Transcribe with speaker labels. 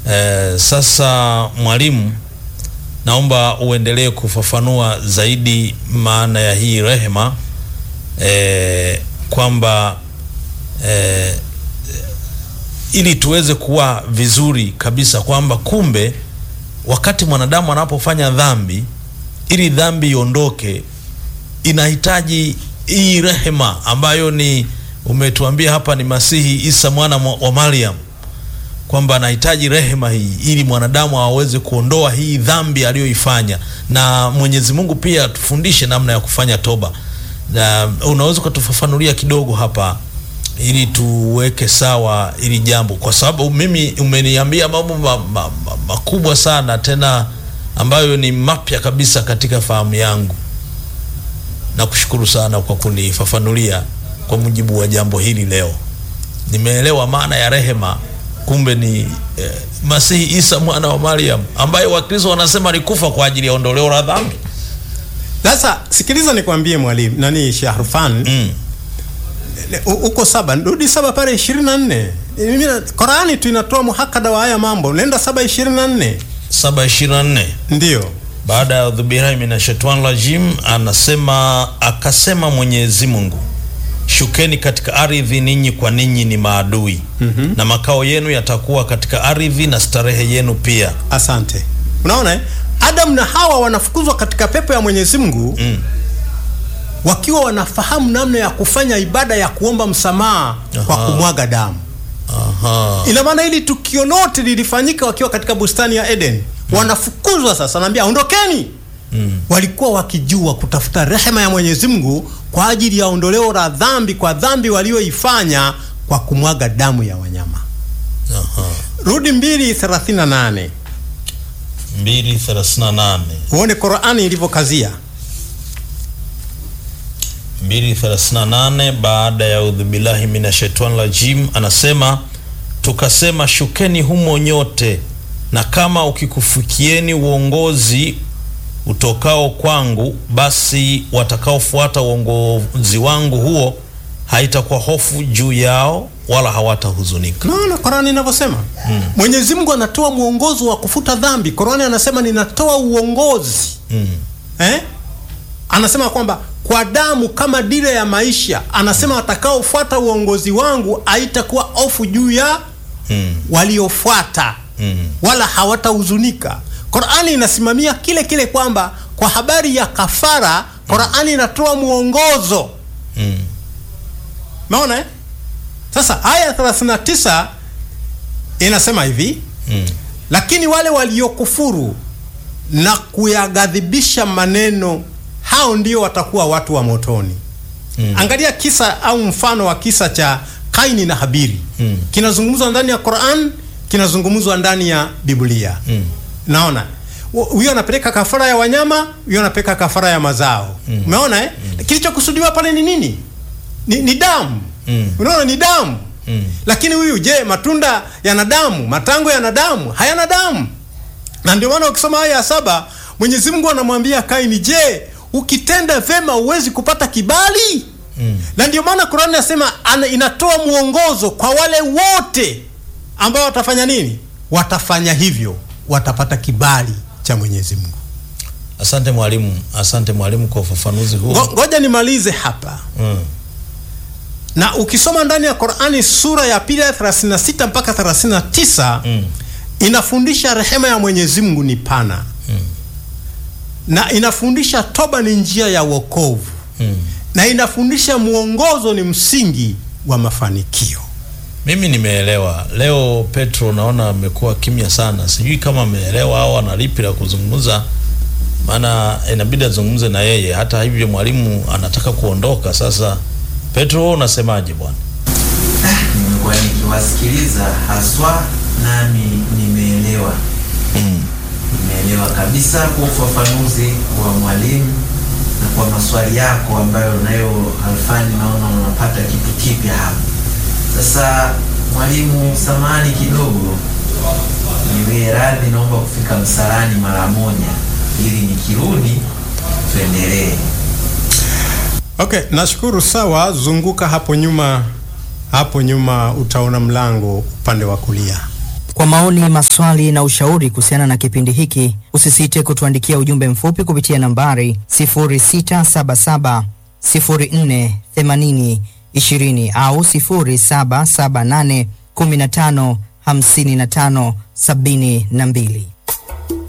Speaker 1: Eh, sasa mwalimu, naomba uendelee kufafanua zaidi maana ya hii rehema eh, kwamba eh, ili tuweze kuwa vizuri kabisa kwamba kumbe wakati mwanadamu anapofanya dhambi, ili dhambi iondoke, inahitaji hii rehema ambayo ni umetuambia hapa ni Masihi Isa mwana mwa- wa Mariam, kwamba anahitaji rehema hii ili mwanadamu aweze kuondoa hii dhambi aliyoifanya, na Mwenyezi Mungu pia tufundishe namna ya kufanya toba. Na unaweza ukatufafanulia kidogo hapa ili tuweke sawa ili jambo, kwa sababu mimi umeniambia mambo ma, ma, ma, makubwa sana tena ambayo ni mapya kabisa katika fahamu yangu. Nakushukuru sana kwa kunifafanulia kwa mujibu wa jambo hili leo. Nimeelewa maana ya rehema, kumbe ni eh, Masihi Isa mwana wa Mariam ambaye Wakristo wanasema alikufa kwa ajili ya ondoleo la dhambi.
Speaker 2: Sasa sikiliza nikwambie mwalimu nani Shahrufan
Speaker 1: Mm.
Speaker 2: Le- u- uko saba rudi saba pale ishirini na nne Mimi na- Qurani tu inatoa muhakada wa haya mambo nenda saba ishirini na nne
Speaker 1: saba ishirini na nne
Speaker 2: ndio
Speaker 1: baada ya udhubirai minashetwan rajim, anasema akasema Mwenyezi Mungu, shukeni katika ardhi, ninyi kwa ninyi ni maadui na makao yenu yatakuwa katika ardhi na starehe yenu pia.
Speaker 2: asante unaona eh? Adam na Hawa wanafukuzwa katika pepo ya Mwenyezi Mungu
Speaker 1: Mm.
Speaker 2: wakiwa wanafahamu namna ya kufanya ibada ya kuomba msamaha kwa
Speaker 1: Aha.
Speaker 2: kumwaga damu
Speaker 1: Aha.
Speaker 2: ina maana hili tukio lote lilifanyika wakiwa katika bustani ya Eden wanafukuzwa sasa naambia ondokeni
Speaker 1: Mm.
Speaker 2: walikuwa wakijua kutafuta rehema ya Mwenyezi Mungu kwa ajili ya ondoleo la dhambi kwa dhambi walioifanya kwa kumwaga damu ya wanyama
Speaker 1: Aha.
Speaker 2: rudi 238
Speaker 1: 238
Speaker 2: uone Qur'ani ilivyokazia
Speaker 1: 238 baada ya udhubillahi minashaitani rajim anasema tukasema shukeni humo nyote na kama ukikufikieni uongozi utokao kwangu basi watakaofuata uongozi wangu huo haitakuwa hofu juu yao wala hawatahuzunika
Speaker 2: naona Qur'ani inavyosema Mwenyezi Mungu anatoa mwongozo wa kufuta dhambi Qur'ani anasema ninatoa uongozi
Speaker 1: mm.
Speaker 2: eh? anasema kwamba kwa damu kama dira ya maisha anasema watakaofuata uongozi wangu haitakuwa hofu juu ya
Speaker 1: Mm.
Speaker 2: waliofuata
Speaker 1: Mm.
Speaker 2: wala hawatahuzunika Qur'ani inasimamia kile kile kwamba kwa habari ya kafara Qur'ani inatoa mwongozo
Speaker 1: Mm.
Speaker 2: Umeona eh? Sasa aya 39 inasema hivi
Speaker 1: Mm.
Speaker 2: lakini wale waliokufuru na kuyaghadhibisha maneno hao ndio watakuwa watu wa motoni.
Speaker 1: Mm.
Speaker 2: Angalia kisa au mfano wa kisa cha Kaini na Habili.
Speaker 1: Mm.
Speaker 2: Kinazungumzwa ndani ya Qur'an, kinazungumzwa ndani ya Biblia.
Speaker 1: Mm.
Speaker 2: Naona Hu- huyo anapeleka kafara ya wanyama, huyo anapeleka kafara ya mazao. Umeona eh? Kilichokusudiwa pale ni nini? Ni, ni damu.
Speaker 1: Mm.
Speaker 2: Unaona ni damu.
Speaker 1: Mm.
Speaker 2: Lakini huyu je, matunda yana damu? Matango yana damu? Hayana damu. Na ndio maana ukisoma aya ya saba Mwenyezi Mungu anamwambia Kaini, je, ukitenda vema huwezi kupata kibali?
Speaker 1: Mm.
Speaker 2: Na ndio maana Qur'ani inasema ana- inatoa mwongozo kwa wale wote ambao watafanya nini? Watafanya hivyo, watapata kibali cha Mwenyezi Mungu.
Speaker 1: Asante mwalimu, asante mwalimu kwa ufafanuzi huu.
Speaker 2: Ngo- Ngoja nimalize hapa.
Speaker 1: Mm.
Speaker 2: Na ukisoma ndani ya Qur'ani sura ya pili ya 36 mpaka 39
Speaker 1: Mm.
Speaker 2: inafundisha rehema ya Mwenyezi Mungu ni pana
Speaker 1: Mm.
Speaker 2: na inafundisha toba ni njia ya wokovu
Speaker 1: Mm.
Speaker 2: na inafundisha mwongozo ni msingi wa mafanikio.
Speaker 1: Mimi nimeelewa. Leo Petro naona amekuwa kimya sana, sijui kama ameelewa au ana lipi la kuzungumza, maana inabidi azungumze na yeye. Hata hivyo mwalimu anataka kuondoka sasa. Petro, wewe unasemaje bwana?
Speaker 3: nimekuwa nikiwasikiliza haswa, nami nimeelewa
Speaker 1: Mm.
Speaker 3: nimeelewa kabisa kwa ufafanuzi wa mwalimu na kwa maswali yako ambayo nayo Alfani, naona unapata kitu kipya hapa. Sasa mwalimu, samani kidogo, niwe radhi, naomba kufika msalani mara moja ili nikirudi tuendelee.
Speaker 2: Okay, nashukuru. Sawa, zunguka hapo nyuma, hapo nyuma utaona mlango upande wa kulia.
Speaker 4: Kwa maoni, maswali na ushauri kuhusiana na kipindi hiki, usisite kutuandikia ujumbe mfupi kupitia nambari 0677 04 80 20 au 0778 15 55 72.